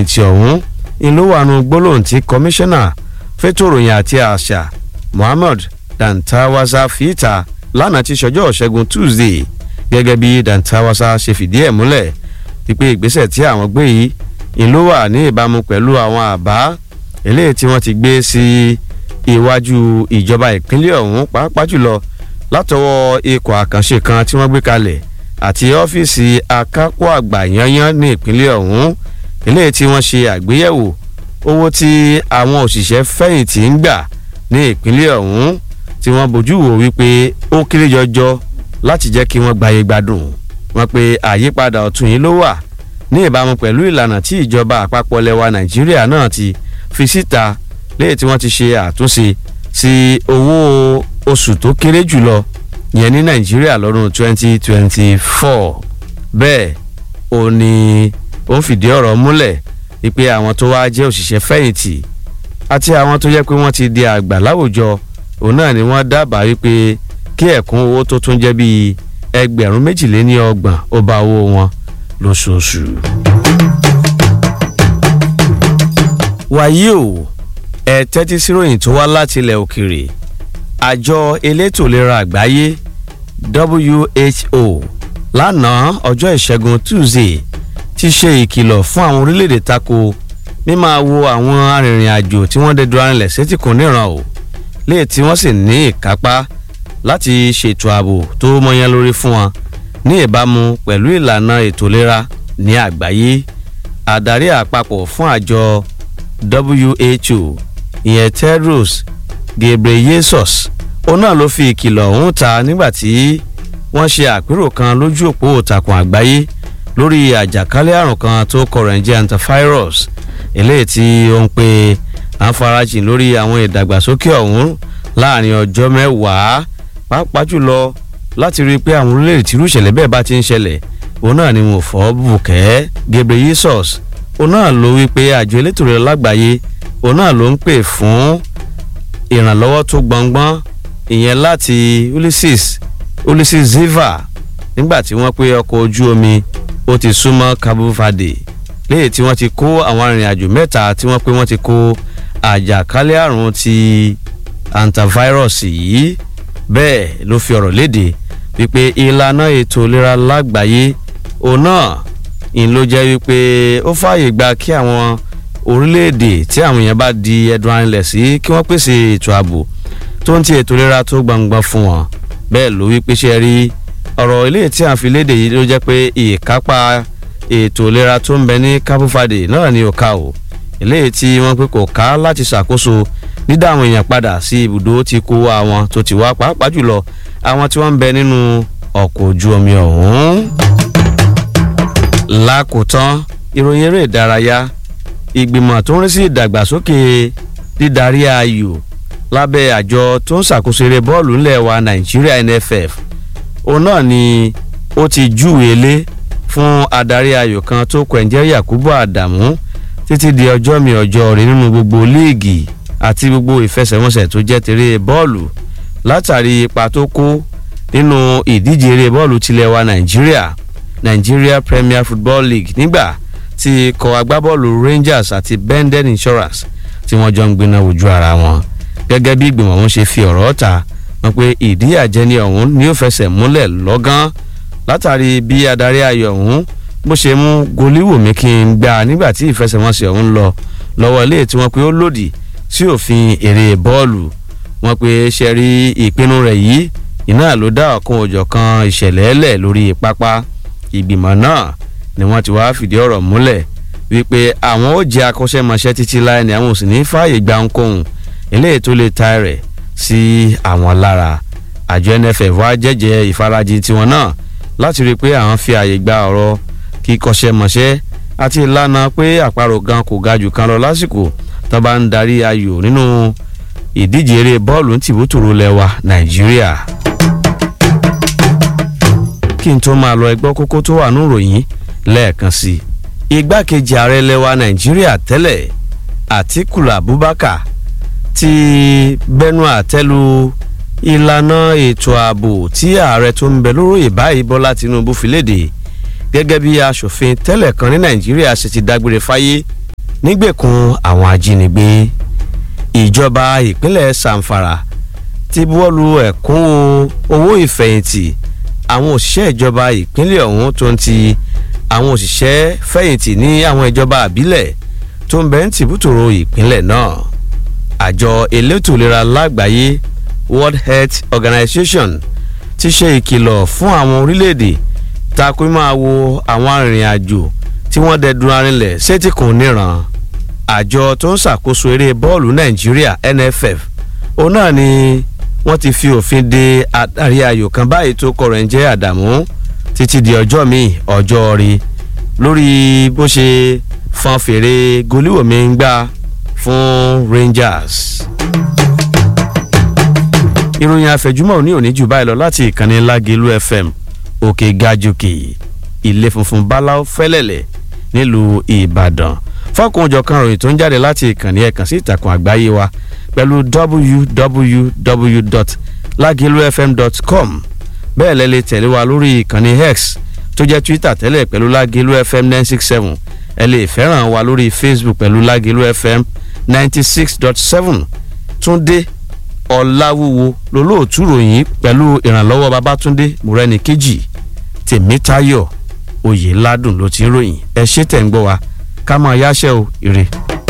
ti ọ̀hún ìlú wàánu gbólóhùn tí kọmíṣánná fẹ́tò ìròyìn àti àṣà Muhammad Dantawasa fìta lánàá ti ṣọjọ́ ṣẹ́gun Tuesday gẹ́gẹ́ bí Dantawasa ṣe fìdí ẹ̀ múlẹ̀ wípé ìgbésẹ̀ tí àwọn gbé yìí ìlú wà ní ìbámu pẹ̀lú àwọn àbá eléyìí tí wọ́n ti gbé sí iwájú ìjọba ìpínlẹ̀ ọ̀hún pàápàá jùlọ látọwọ́ ikọ̀ àkànṣe kan tí wọ́n gbé kalẹ̀ àti ọ́fíìsì akápò àgbà yanyan ní ìpínlẹ̀ ọ̀hún eléyìí tí wọ́n ṣe àgbéyẹ̀wò owó tí àwọn òṣìṣẹ́ fẹ̀yìntì ń gbà ní ìpínlẹ̀ ọ̀hún tí wọ́n bójú wò wípé ó kéré jọjọ láti jẹ́ kí wọ́n gbáyé gbádùn wọ́n pe àyípadà ọ̀tun yìí ló wà ní ìbámu pẹ̀lú ìlànà tí ìjọba àpapọ̀ lẹwa nàìjíríà náà ti fi síta léyìí tí wọ́n ti ṣe àtúnṣe sí owó oṣù tó kéré jùlọ yẹn ní nàìjíríà lọ́dún 2024 bẹ́ẹ̀ ó ní ó ń fìdí ọ̀rọ̀ múlẹ̀ wípé àwọn tó wá jẹ́ òṣìṣẹ́ fẹ̀yìntì àti àwọn tó jẹ́ pé wọ́n ti di àgbà láwùjọ òun náà ni wọ́n dábàá wípé kí ẹ̀kún owó tó tún jẹ́ bíi ẹgbẹ̀rún méjìléní ọgbọ̀n ó bá owó wọn lóṣooṣù. wàyí o ẹ tẹ́tí síròyìn tó wá láti ilẹ̀ òkèèrè àjọ elétò ìlera àgbáyé WHO lánàá ọjọ́ ìṣẹ́gun Tuesday ti ṣe ìkìlọ̀ fún àwọn orílẹ̀-èdè tako mímáa wo àwọn arìnrìn-àjò tí wọ́n dẹ̀dọ̀ arìnlẹ̀ sétí kò níran o léè tí wọ́n sì ní ìkápá láti ṣètò ààbò tó mọyán lórí fún wọn ní ìbámu pẹ̀lú ìlànà ètò ìlera ní àgbáyé àdarí àpapọ̀ fún àjọ WHO ìyẹn Tedros Ghebreyesus òun náà ló fi ìkìlọ̀ ọ̀hún ta nígbà tí wọ́n ṣe àpérò kan lójú òpó ìtàkùn àgbáyé lórí àjàkálẹ̀ àrùn kan tó kọ̀rọ̀ ń jẹ́ antivirus eléyìí tí ó ń pe àǹfarajìn lórí àwọn ìdàgbàsókè ọ̀hún láàrin ọjọ́ mẹ́wàá pàápàá jùlọ láti rí i pé àwọn orílẹ̀-èdè tí irú ìṣẹ̀lẹ̀ bẹ́ẹ̀ bá ti ń ṣẹlẹ̀ òun náà ni wọn ò fọ́ bùkẹ́ Ghebreyesus òun náà ló wí pé àjọ elétò ìlera lágbàáyé òun náà ló ń pè fún ìrànlọ́wọ́ tó gbọ̀ngbọ́n ìyẹn láti Ulysses Ulysses Ziva nígbà tí wọ́n pé ọkọ̀ ojú omi ó ti súnmọ́ Cabo Verde léyìí tí wọ́n ti kó àwọn arìnrìn-àjò mẹ́ta tí wọ́n pé wọ́n ti kó àjàkálẹ̀ àrùn ti antivirus yìí bẹ́ẹ̀ ló fi ọ̀rọ̀ léde wípé ìlànà ètò ìlera lágbàáyé òun náà ń ló jẹ́ wípé ó fààyè gba kí àwọn orílẹ̀-èdè tí àwọn èèyàn bá di ẹ̀dùn arìnlẹ̀ sí kí wọ́n pèsè ètò ààbò tó ń ti ètò ìlera tó gbangba fún wọn bẹ́ẹ̀ ló wípé ṣe rí ọ̀rọ̀ ilé tí a fi léde yìí ló jẹ́ pé ìkápá ètò ìlera tó ń bẹ ní Cabo Verde náà ni ò ká o eléyìí tí wọ́n pé kò ká láti ṣàkóso dídá àwọn èèyàn padà sí ibùdó tí kó àwọn tó ti wá pàápàá jùlọ àwọn tí wọ́n ń bẹ nínú ọkọ̀ ojú omi ọ̀hún. lákòótán ìròyìn eré ìdárayá ìgbìmọ̀ tó ń rí sí ìdàgbàsókè dídarí ayò lábẹ́ àjọ tó ń ṣàkóso eré bọ́ọ̀lù ńlẹ̀ wa Nàìjíríà NFF òun náà ni ó ti júwèé lé fún adarí ayò kan tó kọ̀ǹjẹ́ Yakubu Adamu títí di ọjọ́ mi ọjọ́ rí nínú gbogbo líìgì àti gbogbo ìfẹsẹ̀wọnsẹ̀ tó jẹ́ tèrè bọ́ọ̀lù látàrí ipa tó kó nínú ìdíje eré bọ́ọ̀lù tilẹ̀ wa Nàìjíríà Nigeria Premier Football League nígbà tí ikọ̀ agbábọ́ọ̀lù Rangers àti Benden Insurance tí wọ́n jọ ń gbiná ojú ara wọn gẹ́gẹ́ bí ìgbìmọ̀ wọn ṣe fi ọ̀rọ̀ ta wọn pé ìdíyàjẹni ọ̀hún ni ó fẹsẹ̀ múlẹ̀ lọ́gán látàrí bí adarí ayò ọ̀hún bó ṣe mú goliwomi kí n gbà nígbà tí ìfẹsẹ̀wọnsẹ̀ ọ̀hún lọ lọ́wọ́ ilé tí wọ́n pé ó lòdì sí òfin eré bọ́ọ̀lù wọ́n pé ṣe rí ìpinnu rẹ̀ yìí iná ló dá ọ̀kan òjọ̀kan ìṣẹ̀lẹ̀ ẹlẹ̀ lórí pápá ìgbìmọ̀ náà ni wọ́n ti wá fìdí ọ̀rọ̀ múlẹ̀ wípé àwọn ó jẹ́ akọ́ṣẹ́mọṣẹ́ títí láì ní àwọn ò sì ní fààyè gba ohunkóhun eléyìí tó lè ta rẹ̀ sí àwọn lára àjọ NFF wá jẹ́jẹ́ ìfarajì tiwọn náà láti rí i pé àwọn fi àyè gba ọ̀rọ̀ kíkọ́ṣẹ́mọṣẹ́ àti ìlànà pé àparò gan kò ga jù kan lọ lásìkò tó bá ń darí ayò nínú ìdíje eré bọ́ọ̀lù tìbútòrò lẹ́wà Nàìjíríà. kí n tó máa lọ ẹgbọ́ kókó tó wà nínú ìròyìn lẹ́ẹ̀kan sí i igbákejì ààrẹ lẹ́wà Nàìjíríà tẹ́lẹ̀ Àtíkù Abubakar ti bẹnu àtẹ́lu ìlànà ètò ààbò tí ààrẹ tó ń bẹ lóróyè báyìí Bọ́lá Tinubu fi léde gẹ́gẹ́ bí aṣòfin tẹ́lẹ̀ kan ní Nàìjíríà ṣe ti dágbére fáyé nígbèkùn àwọn ajínigbé ìjọba ìpínlẹ̀ Zamfara ti buwọ́lu ẹ̀kúnwó owó ìfẹ̀yìntì àwọn òṣìṣẹ́ ìjọba ìpínlẹ̀ ọ̀hún tó ń ti àwọn òṣìṣẹ́ fẹ̀yìntì ní àwọn ìjọba àbílẹ̀ tó ń bẹ ń tìbútòrò ìpínlẹ̀ náà àjọ elétò ìlera lágbàáyé World Health Organization ti ṣe ìkìlọ̀ fún àwọn orílẹ̀-èdè takò máa wo àwọn arìnrìn-àjò tí wọ́n dẹdun arinlẹ̀ sétíkùn níran àjọ tó ń ṣàkóso eré bọ́ọ̀lù Nàìjíríà NFF òun náà ni wọ́n ti fi òfin de adarí ayò kan báyìí tó kọ̀rọ̀ ń jẹ́ Àdàmú títí di ọjọ́ míì ọjọ́ rí lórí bó ṣe fọn fèrè goliwomi ń gbà fún Rangers. ìròyìn àfẹ̀júmọ́ òní òní jù báyìí lọ láti ìkànnì Lágelú FM òkè gajùkè ilé funfun báláú fẹ́lẹ̀lẹ̀ nílùú Ìbàdàn fọ́kùn òjọ̀kan ròyìn tó ń jáde láti ìkànnì ẹ̀kan sí ìtàkùn àgbáyé wa pẹ̀lú www.lagelufm.com bẹ́ẹ̀ lẹ́ lè tẹ̀lé wa lórí ìkànnì X tó jẹ́ Twitter tẹ́lẹ̀ pẹ̀lú Lagelu FM nine six seven ẹ lè fẹ́ràn wa lórí Facebook pẹ̀lú Lagelu FM ninety six dot seven Túndé Ọláwúwo lolóòtú ròyìn pẹ̀lú ìrànlọ́wọ́ Babátúndé Mùrẹ́nìkejì Tèmítáyọ̀ Oyèládùn ló ti ń ròyìn ẹ ṣé tẹ̀ ń gbọ́ wa ká máa yáṣẹ́ o ire.